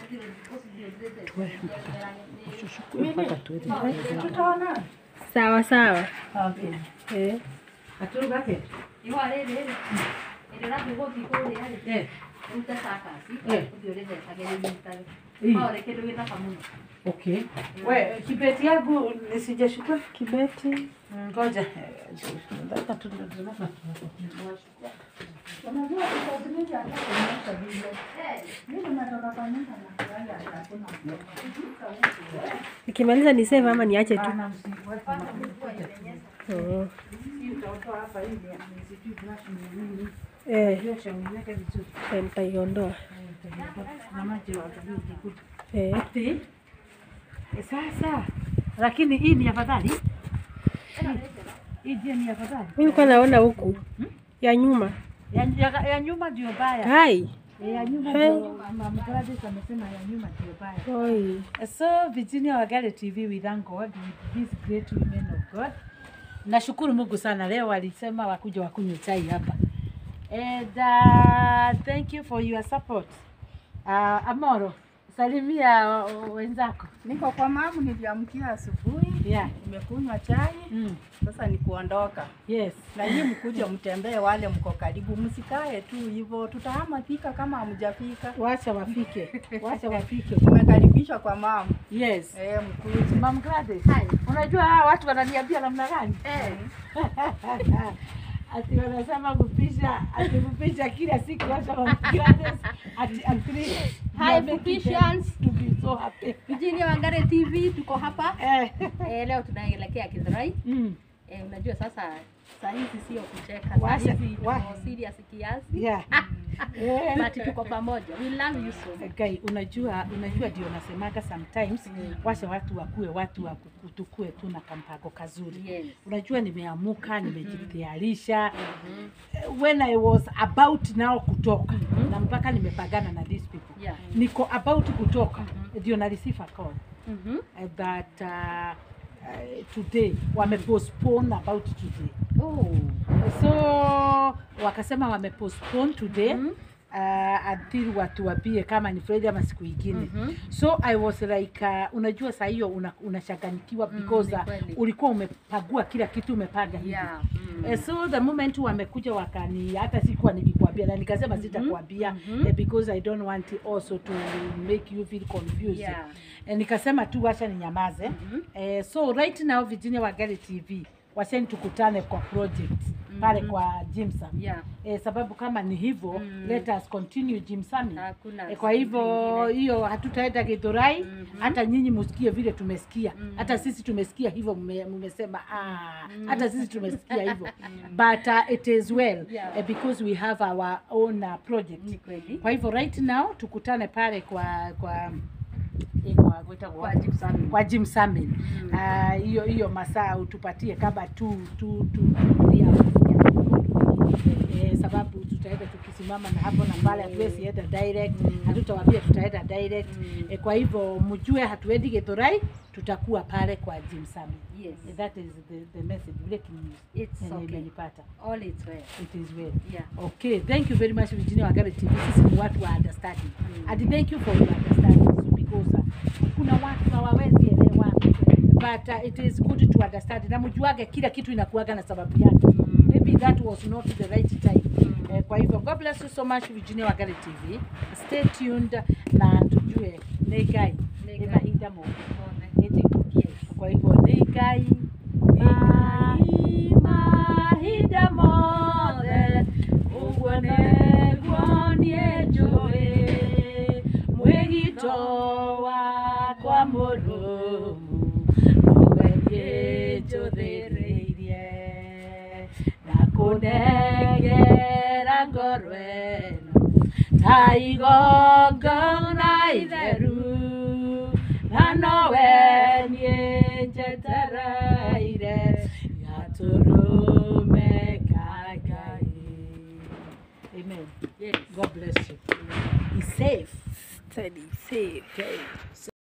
mpaka tuende Tutaona. Sawa sawa. Okay. Eh. Aturuga ke. Ihũa rĩrĩ rĩ, hĩndĩ ũrathiĩ gũthiĩ kũrĩa rĩ, Eh. ũrute cakaci, Eh. ũthiĩ ũrĩthecage rĩnyitage. Ii. No ũrĩ kĩndũ gĩthaka mũno. Okay. We, kibeti yangu nisijashukua. Kibeti. Ngoja. Nataka tu Unajua utatumia hata kuonyesha vile. Mimi natoka kwa nyumba na kulala hakuna. Nikimaliza ni save ama niache tu. Bana msiweke mafuta. Oh. Hii utaotoa hapa hivi nisijui brush ni nini. Eh, Hiyo shauri yake vizuri. eh, nitaiondoa. Na maji watabidi ukikuta. Eh. Ati, eh, Sasa lakini hii ni afadhali. Hii je ni afadhali? Mimi nilikuwa naona huku ya nyuma. Ya, ya, ya nyuma ndio baya. Hai. Eh, Ya nyuma Hey. ndio Mama Gladys amesema ya nyuma ndio baya. Oi. So Virginia Wagale TV we thank God with these great women of God. Nashukuru Mungu sana leo walisema wakuja wakunywe chai hapa. And uh, thank you for your support. Uh, Amoro, salimia uh, wenzako. Niko kwa mamu, niliamkia asubuhi, Yeah. nimekunywa chai, Mm. sasa ni kuondoka. Yes. Na nyinyi mkuje mtembee, wale mko karibu, msikae tu hivyo, tutahama fika kama hamjafika. Wacha wafike. Wacha wafike. Tumekaribishwa kwa mamu. Yes. Eh, mkuje. Mam Gladys. Unajua hawa watu wananiambia namna gani? Eh. ati wanasema kupisha ati kupisha kila siku hata Mam Gladys ati agree. Hi, You are making Fuficians. them to be so happy. Virginia Wangare TV tuko hapa. Eh. Eh, leo tunaelekea Githurai. Mm. Eh, unajua sasa saa hizi sio kucheka. Saa Washa- hizi wa- tuko serious kiasi. Yeah. Eh. But tuko pamoja. We love you so much. Guy, unajua unajua ndio nasemaga sometimes washa watu wakuwe watu wa kuku- tukue tu na kampago kazuri. Yes. Unajua nimeamuka, nimejitayarisha. When I was about now kutoka na mpaka nimepagana na these people. Yeah. Niko about kutoka ndio na receive a call Mhm. uh, that uh, uh, today wamepostpone about today. Oh. So wakasema wamepostpone today Mhm. uh, until watu wapie kama ni Friday ama siku ingine. Mhm. So I was like uh, unajua saa hiyo una- unachanganyikiwa Mm, because ni uh, kweli. ulikuwa umepagua kila kitu umepaga hivi. Yeah. Mm. Eh, so the moment wamekuja wakani hata sikuwa nikikwambia na nikasema sitakwambia mhm. eh, because I don't want also to make you feel confused. Yeah. Eh, nikasema tu wacha ninyamaze. Mhm. Eh, so right now Virginia Wagale TV wacheni tukutane kwa project pale Mhm. kwa Jimson. Yeah. Eh, sababu kama ni hivyo Mm. let us continue Jimson. Hakuna E, kwa hivyo zingine. hiyo hatutaenda Githurai Mhm. hata nyinyi musikie vile tumesikia Mhm. hata sisi tumesikia hivyo mme- mmesema ah, hata sisi tumesikia hivyo but uh, it is well Yeah. uh, because we have our own uh, project Ni kweli. kwa hivyo right now tukutane pale kwa kwa eh, kwa kwa, Kwa Jim Summit. kwa Jim Summit Mm. Ah, hiyo hiyo masaa utupatie kama tu tu tu three hours. Eh, sababu tutaenda tukisimama na hapo na pale, hatuwezi enda direct, hatutawaambia tutaenda direct. Mm. Eh, kwa hivyo mjue hatuendi Githurai, tutakuwa pale kwa Jim Summit. Yes. Eh, That is the, the message breaking news. It's Yenye okay. imenipata. All is well. It is well. Yeah. Okay, thank you very much Virginia Wagale TV. Sisi ni watu wa understanding. Mm. And thank you for your understanding so because uh, kuna watu hawawezi elewa but uh, it is good to understand. Na mjuage kila kitu inakuaga na sababu yake. Maybe that was not the right time. Eh, kwa hivyo God bless you so much Virginia Wagale TV. Stay tuned na tujue negai Nĩ Ngai. mahinda mo. One. Eti Yes. kwa hivyo negai Ngai mahinda mothe ũguo nĩguo niĩ njũĩ mwĩgito wakwa mũrũmu nowe niĩ njũthĩrĩirie na kũnengera ngoro ĩno ta igongona itheru na nowe niĩ njetereire gatũrũme ka Ngai. Amen. Yes. God bless you. Be safe. Steady, safe. Okay.